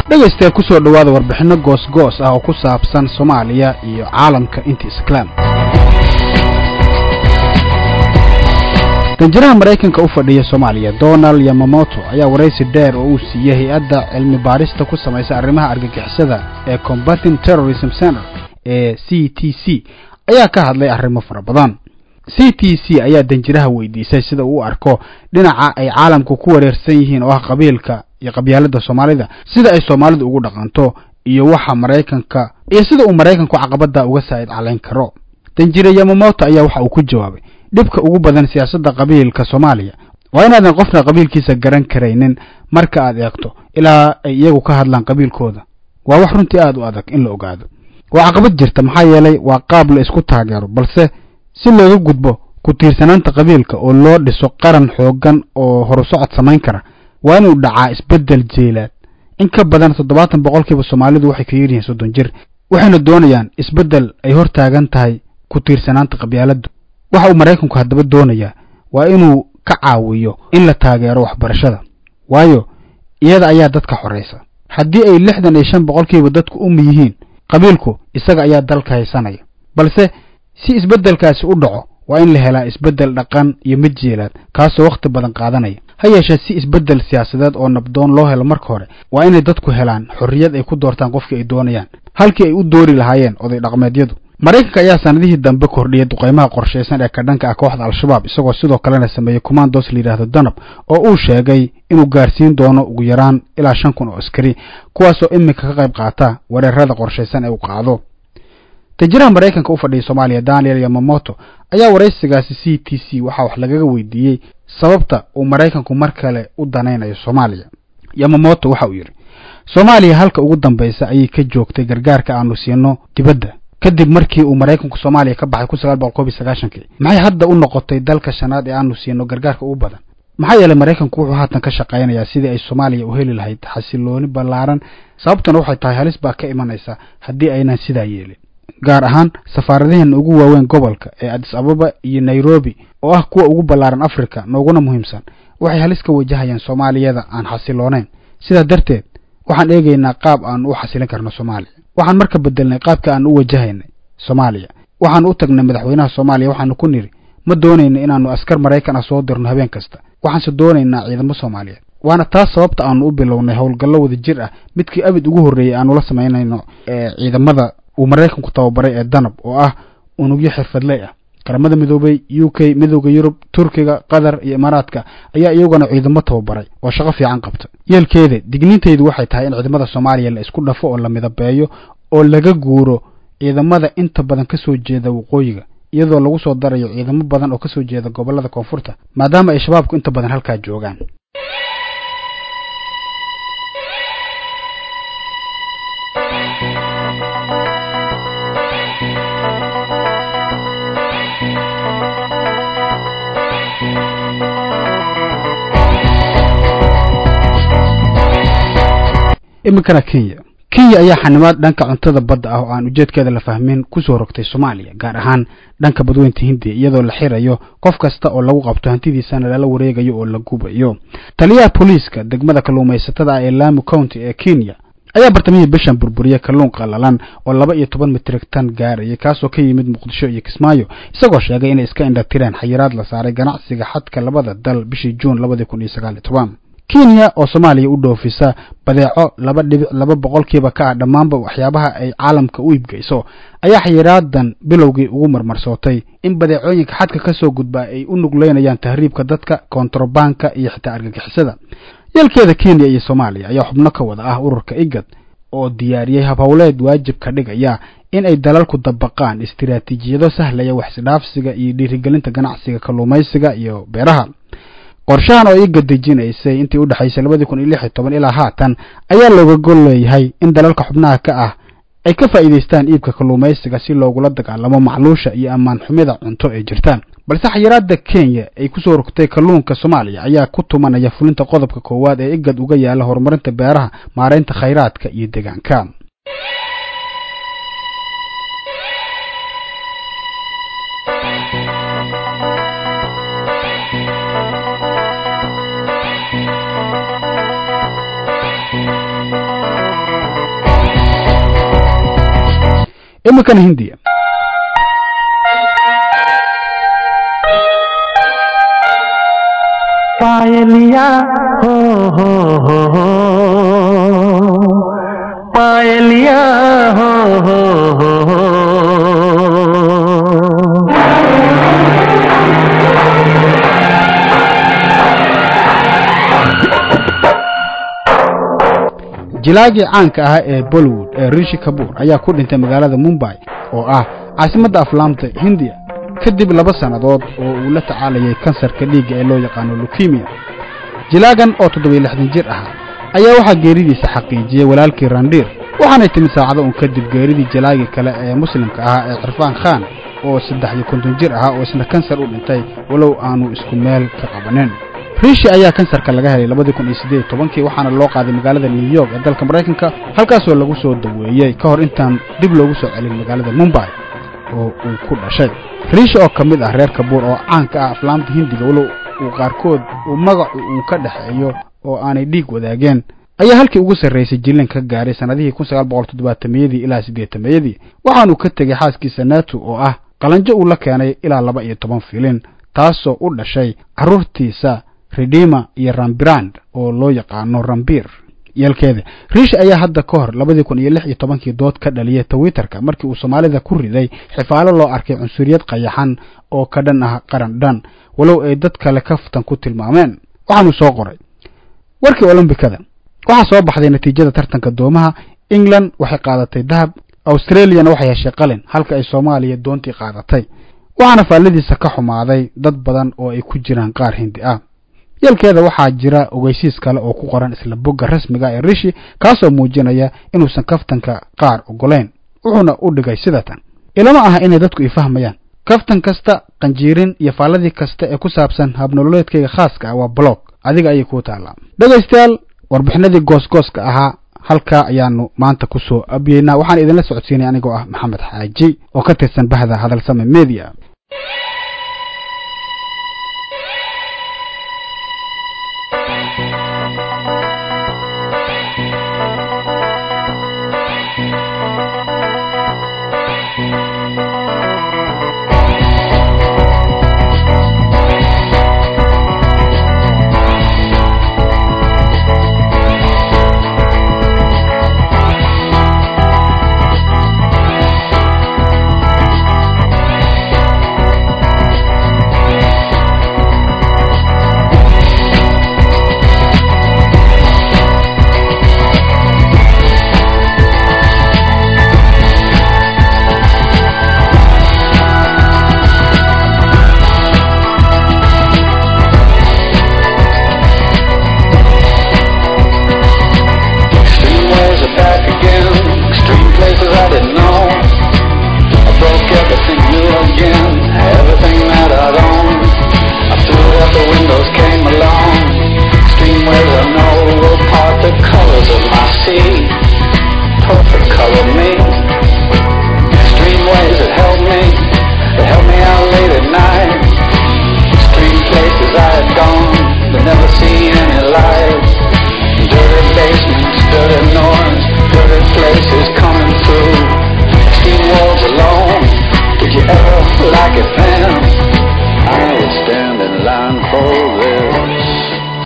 dhegaystayaal ku soo dhowaada warbixinno goos-goos ah oo ku saabsan soomaaliya iyo caalamka inta islaam danjiraha maraykanka u fadhiya soomaaliya donald yamamoto ayaa waraysi dheer oo uu siiyey hay-adda cilmi baarista ku samaysa arrimaha argagixisada ee combating terrorism center ee c t c ayaa ka hadlay arrimo fara badan c t c ayaa danjiraha weydiisay sida uu u arko dhinaca ay caalamku ku wareersan yihiin oo ah qabiilka iyo qabyaalada soomaalida sida ay soomaalidu ugu dhaqanto iyo waxa maraykanka iyo sida uu maraykanku caqabada uga saa'id calayn karo danjire yamamoto ayaa waxa uu ku jawaabay dhibka ugu badan siyaasadda qabiilka soomaaliya waa inaadan qofna qabiilkiisa garan karaynin marka aad eegto ilaa ay iyagu ka hadlaan qabiilkooda waa wax runtii aada u adag in la ogaado waa caqabad jirta maxaa yeelay waa qaab la isku taageero balse si looga gudbo ku tiirsanaanta qabiilka oo loo dhiso qaran xoogan oo horusocod samayn kara waa inuu dhacaa isbeddel jeelaad in ka badan toddobaatan boqolkiiba soomaalidu waxay ka yiryihiin soddon jir waxayna doonayaan isbeddel ay hor taagan tahay ku tiirsanaanta qabyaaladdu waxa uu maraykanku haddaba doonayaa waa inuu ka caawiyo in la taageero waxbarashada waayo iyada ayaa dadka xoraysa haddii ay lixdan iyo shan boqolkiiba dadku umi yihiin qabiilku isaga ayaa dalka haysanaya balse si isbeddelkaasi u dhaco waa in la helaa isbeddel dhaqan iyo mid jeelaad kaasoo wakhti badan qaadanaya ha yeeshee si isbeddel siyaasadeed oo nabdoon loo helo marka hore waa inay dadku helaan xorriyad ay ku doortaan qofkii ay doonayaan halkii ay u doori lahaayeen oday dhaqmeedyadu maraykanka ayaa sanadihii dambe kordhiyay duqaymaha qorshaysan ee ka dhanka ah kooxda al-shabaab isagoo sidoo kalena sameeyey commandos la yidhaahdo danab oo uu sheegay inuu gaarsiin doono ugu yaraan ilaa shan kun oo askari kuwaasoo iminka ka qayb qaata weerarada qorshaysan ee uu qaado danjiraha maraykanka u fadhiyay soomaaliya daniel yamamoto ayaa waraysigaasi c t c waxaa wax lagaga weydiiyey sababta uu maraykanku mar kale u danaynayo soomaaliya yamamoto waxa uu yidhi soomaaliya halka ugu dambaysa ayay ka joogtay gargaarka aanu siino dibadda kadib markii uu maraykanku soomaaliya ka baxay kun sagaal boqol koob iyo sagaashankii maxay hadda u noqotay dalka shanaad ee aanu siino gargaarka ugu badan maxaa yeelay maraykanku wuxuu haatan ka shaqaynayaa sidii ay soomaaliya u heli lahayd xasilooni ballaaran sababtuna waxay tahay halis baa ka imanaysa haddii aynan sidaa yeelin gaar ahaan safaaradaheena ugu waaweyn gobolka ee adis ababa iyo nairobi oo ah kuwa ugu ballaaran africa nooguna muhiimsan waxay halis ka wajahayaan soomaaliyada aan xasiloonayn sidaa darteed waxaan eegaynaa qaab aan u xasilin karno soomaaliya waxaan marka bedelnay qaabka aan u wajahaynay soomaaliya waxaan u tagnay madaxweynaha soomaaliya waxaanu ku nidhi ma doonayna inaannu askar maraykan ah soo dirno habeen kasta waxaanse doonaynaa ciidamo soomaaliyeed waana taas sababta aanu u bilownay howlgallo wada jir ah midkii abid ugu horreeyey aanu la samaynayno ee ciidamada uu maraykanku tababaray ee danab oo ah unugyo xirfadley ah qaramada midoobay u k midooda yurub turkiga qatar iyo imaaraadka ayaa iyaguna ciidamo tababaray oo shaqo fiican qabta yeelkeeda digniintaydu waxay tahay in ciidamada soomaaliya la isku dhafo oo la midabeeyo oo laga guuro ciidamada inta badan ka soo jeeda waqooyiga iyadoo lagu soo darayo ciidamo badan oo ka soo jeeda gobollada koonfurta maadaama ay shabaabku inta badan halkaa joogaan iminkana kenya kenya ayaa xanimaad dhanka cuntada badda ah oo aan ujeedkeeda la fahmin kusoo rogtay soomaaliya gaar ahaan dhanka badweynta hindiya iyadoo la xirayo qof kasta oo lagu qabto hantidiisana lala wareegayo oo la gubayo taliyaha booliiska degmada kalluumaysatada ah ee lamu county ee kenya ayaa bartamihii bishan burburiyey kalluun qallalan oo laba iyo toban mitrig tan gaarayay kaasoo ka yimid muqdisho iyo kismaayo isagoo sheegay inay iska indhatireen xayiraad la saaray ganacsiga xadka labada dal bishii juun labadii kun iyo sagaal iyo toban kenya oo soomaaliya u dhoofisa badeeco laba dhibic laba boqolkiiba ka ah dhammaanba waxyaabaha ay caalamka u iibgeyso ayaa xayiraadan bilowgii ugu marmarsootay in badeecooyinka xadka ka soo gudba ay u nugleynayaan tahriibka dadka kontrabanka iyo xitaa argagixisada yeelkeeda kenya iyo soomaaliya ayaa xubno ka wada ah ururka igad oo diyaariyey habhowleed waajib ka dhigaya in ay dalalku dabaqaan istiraatiijiyado sahlaya waxisdhaafsiga iyo dhiirigelinta ganacsiga kalluumaysiga iyo beeraha qorshahan oo iga dejinaysay intii u dhexaysay labadii kun iyo lix iyo toban ilaa haatan ayaa looga gol leeyahay in dalalka xubnaha ka ah ay ka faa'iidaystaan iibka kalluumaysiga si loogula dagaalamo macluusha iyo ammaan xumida cunto ee jirtaan balse xayiraada kenya ay kusoo rogtay kalluunka soomaaliya ayaa ku tumanaya fulinta qodobka koowaad ee igad uga yaala horumarinta beeraha maaraynta khayraadka iyo deegaanka iminkana hindiya पायलिया हो हो हो हो पायलिया हो हो हो हो jilaagii caanka ahaa ee bollywood ee rishi kabuur ayaa ku dhintay magaalada mumbay oo ah caasimadda aflaamta hindiya kadib laba sannadood oo uu la tacaalayay kansarka dhiigga ee loo yaqaano lukimiya jilaagan oo toddobiyo lixdan jir ahaa ayaa waxaa geeridiisa xaqiijiyey walaalkii randhiir waxaanay timid saacado un kadib geeridii jilaagii kale ee muslimka ahaa ee cirfaan khan oo saddex iyo konton jir ahaa oo isna kansar u dhintay walow aanu isku meel ka qabanin riishi ayaa kansarka laga helay labadii kun iyo siddeed iyo tobankii waxaana loo qaaday magaalada new york ee dalka maraykanka halkaasoo lagu soo daweeyey ka hor intaan dib loogu soo celin magaalada mumbay oo uu ku dhashay riishi oo ka mid ah reer kabuur oo caanka ah aflaamta hindiga walow uu qaarkood uu magacu uu ka dhexeeyo oo aanay dhiig wadaageen ayaa halkii ugu sarraysay jilin ka gaaray sannadihii kun sagaal boqol toddobaatameyadii ilaa siddeetameeyadii waxaanuu ka tegey xaaskiisa naatu oo ah qalanjo uu la keenay ilaa laba iyo toban filin taasoo u dhashay carruurtiisa redima iyo rambrand oo loo yaqaano rambir yeelkeeda riish ayaa hadda ka hor labadii kun iyo lix iyo tobankii dood ka dhaliyay twitterka markii uu soomaalida ku riday xifaalo loo arkay cunsuriyad qayaxan oo ka dhan ah qaran dhan walow ay dad kale kaftan ku tilmaameen waxaanuu soo qoray warkii olombikada waxaa soo baxday natiijada tartanka doomaha england waxay qaadatay dahab australiana waxay heshay qalin halka ay soomaaliya doontii qaadatay waxaana faalladiisa ka xumaaday dad badan oo ay ku jiraan qaar hindi ah yeelkeeda waxaa jira ogeysiis kale oo ku qoran isla bogga rasmiga ee rishi kaasoo muujinaya inuusan kaftanka qaar ogolayn wuxuuna u dhigay sidatan ilama aha inay dadku i fahmayaan kaftan kasta qanjiirin iyo faalladii kasta ee ku saabsan habnololeedkayga khaaska ah waa blog adiga ayay kuu taallaa dhegaystayaal warbixinadii goosgooska ahaa halkaa ayaanu maanta ku soo abyeynaa waxaan idinla socodsiinay anigoo ah maxamed xaaji oo ka tirsan bahda hadalsame media Extreme ways are back again. Extreme places I didn't know. I broke everything new again. Everything that I'd owned. I threw it out the windows, came along. Extreme ways I know will part the colors of my sea. Perfect color me. Extreme ways that helped me. That helped me out late at night. Extreme places I had gone, but never seen any light. Dirty basements, dirty no